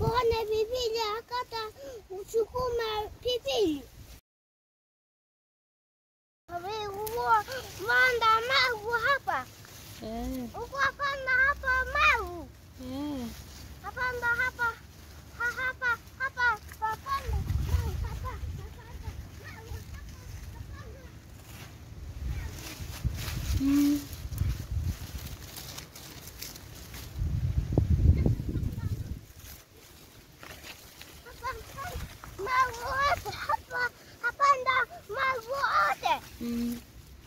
kuone pilipili akata usukuma pilipili. Wewe manda magu hapa. Eh, Uko panda hapa magu. eh. Hapanda hapa. Ha, hapa hapa hapanda. Magu hapa. Hapanda. Magu hapa. Hapanda. Mm. Magu yote hapa. Hapanda magu yote. Mm.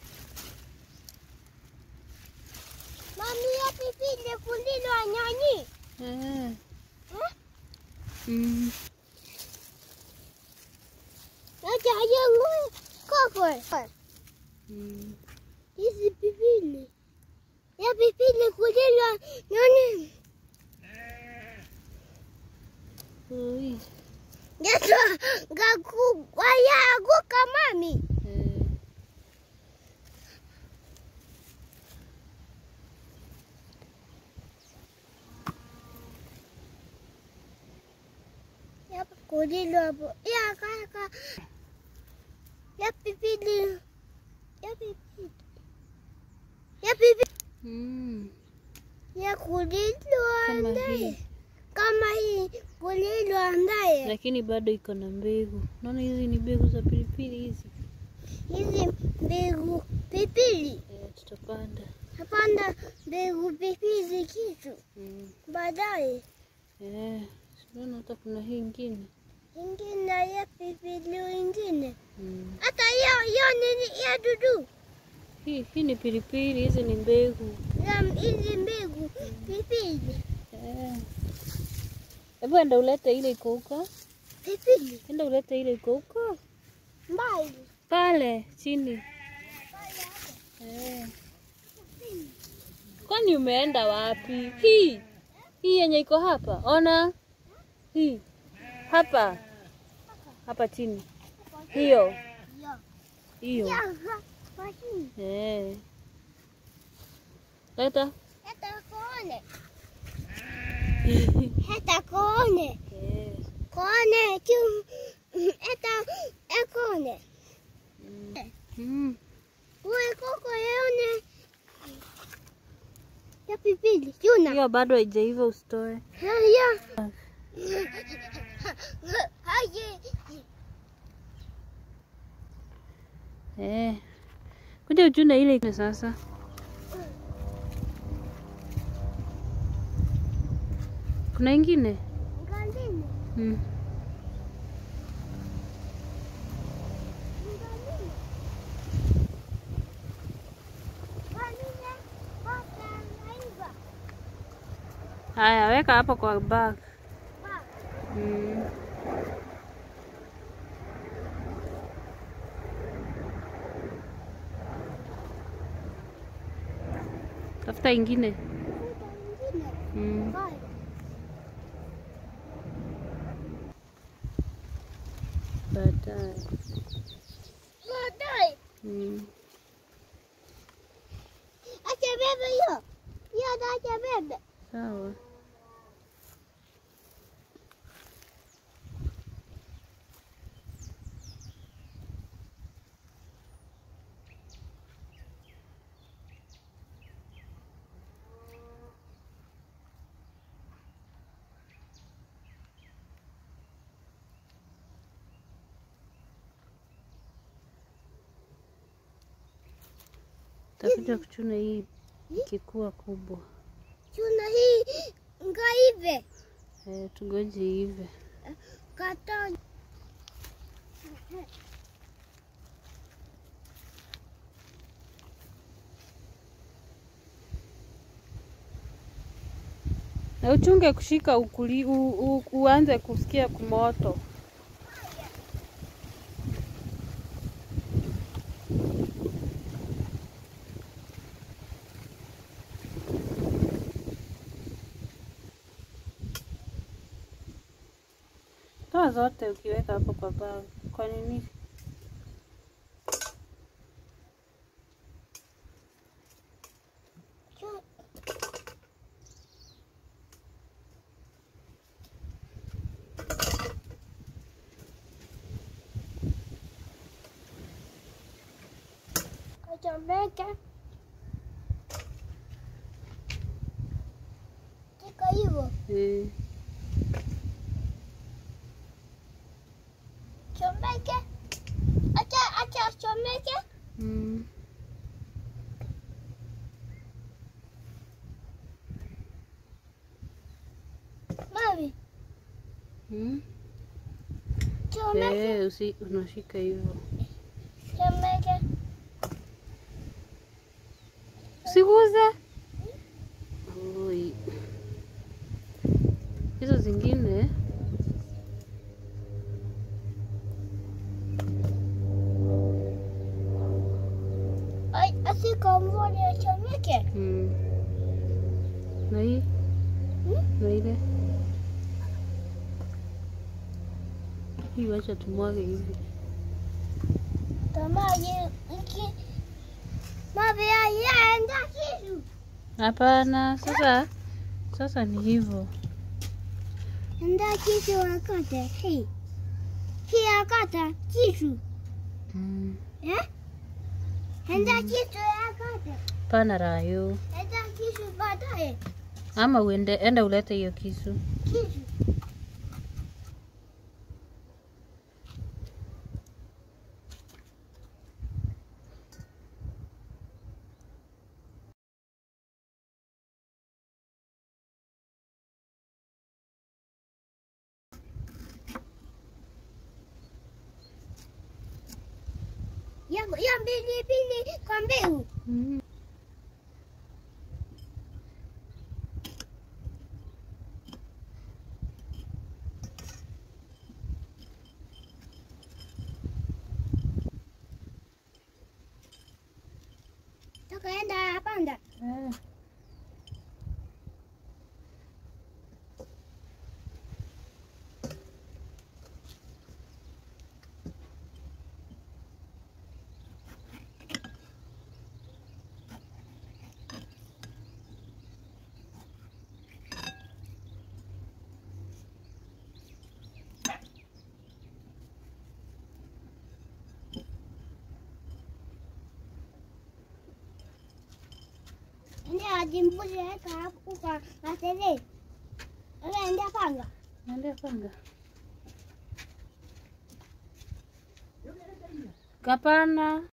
Mami ya pilipili kulilwa nyani. Eh. Eh? Mm. Acha yangu koko. Mm. Hizi pilipili. Ya pilipili kulilwa nyani. Oi. Yesu gaku waya aguka mami. Eh. Ya kulilwa bo. Ya kaka. Ya pilipili. Ya pilipili. Ya pilipili. Mm. Ya kulilwa Kama ndaye. hii. Kama hii kulilwa ndaye. Lakini bado iko na mbegu. Naona hizi ni mbegu za pilipili hizi. Hizi mbegu pilipili. Eh, tutapanda. Hapana mbegu pilipili kitu. Mm. Baadaye Eh, naona hata kuna hii ingine. ingine ya pilipili ingine. Mm. Hata hiyo hiyo nini ya dudu. Hii, hii ni pilipili, hizi ni mbegu. Ya hizi mbegu pilipili. Eh. Hebu enda ulete ile iko huko. Pilipili Enda ulete ile iko huko. mbali. Pale chini. Eh. Kwani umeenda wapi? Hii. Hii yenye iko hapa. Ona. Hii. Hapa. Hapa chini. Hiyo. Ya. Hiyo. Ya. Kwa chini. Eh. Leta. Hata kuone. Hata kuone. Eh. Kuone tu. Hata ekone. Mm. Uwe koko yaone. Ya pilipili. Chuna. Hiyo bado haijaiva usitoe. Haya. Haye. Eh. Kuja uchune ile iko sasa. Kuna ingine? Ngandini. Mm. Ngandini. Ngandini. Hata naiva. Haya, weka hapo kwa bag. Ba. Mm. Tafuta ingine. Kuta ingine. Mm. Bye. Baadaye. Baadaye. Mm. Acha bebe hiyo. Hiyo ndo acha bebe. Sawa. Takuja kuchuna hii ikikuwa kubwa. Chuna hii ngaive. Eh, tugoje hivi. Kata. Na uchunge kushika ukuli, u, u, uanze kusikia kumoto. Toa zote ukiweka hapo kwa bag. Kwa nini? Chu- chomeke. Kiko hivyo. Eh. Chomeke. Acha acha chomeke. Mm. Mami, Mm. chomeke. Eh, usi unashika hivyo. Chomeke. Usiguze. Oi. Hizo zingine Ai, asiko mboni ya chomeke. mm. Na hii Hmm? na ile hii, wacha tumwage hivi. Tamaji iki. Mami yaenda kitu. Hapana, sasa sasa ni hivyo. Enda kitu wakate. Hii. Hii akata kitu. Mm. Eh? Enda kitu yakate. Pana rayo, Enda kitu baadaye. ama uende enda ulete hiyo kisu. Kitu. Ya, ya mbili mbili kwa mbegu. Mm. Tukaenda panda. Eh. Ndio ajimbuzi weka hapo kwa asili. Wewe ndio panga. Naendea panga. Kapana.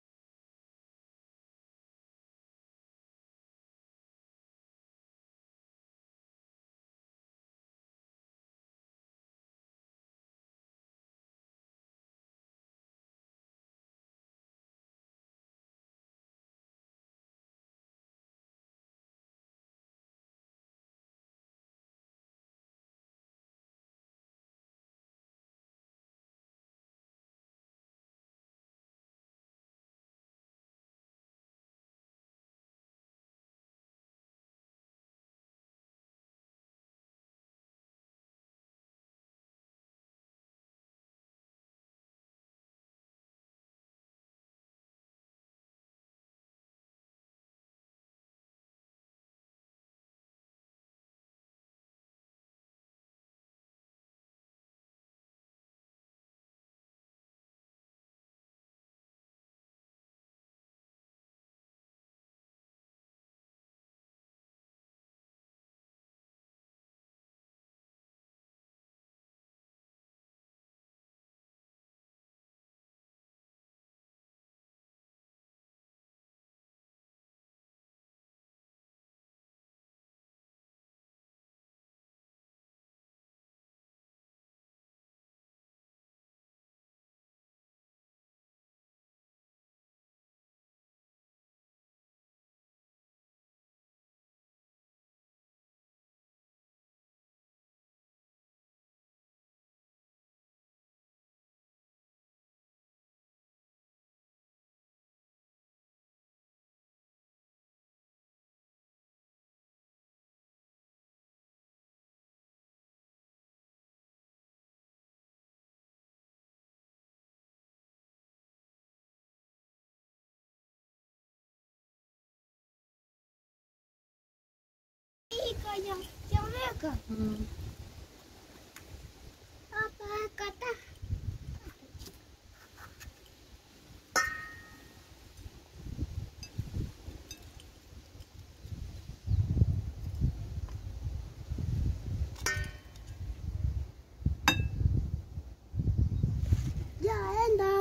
Hii kaya chomeka. Mm. Hapa kata.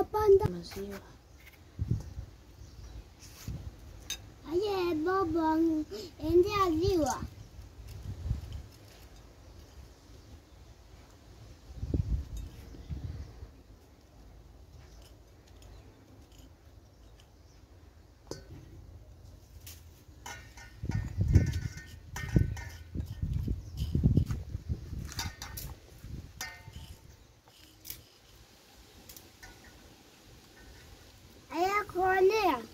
Napanda. Maziwa. Aye, baba, endea ziwa. Aya, kuonea.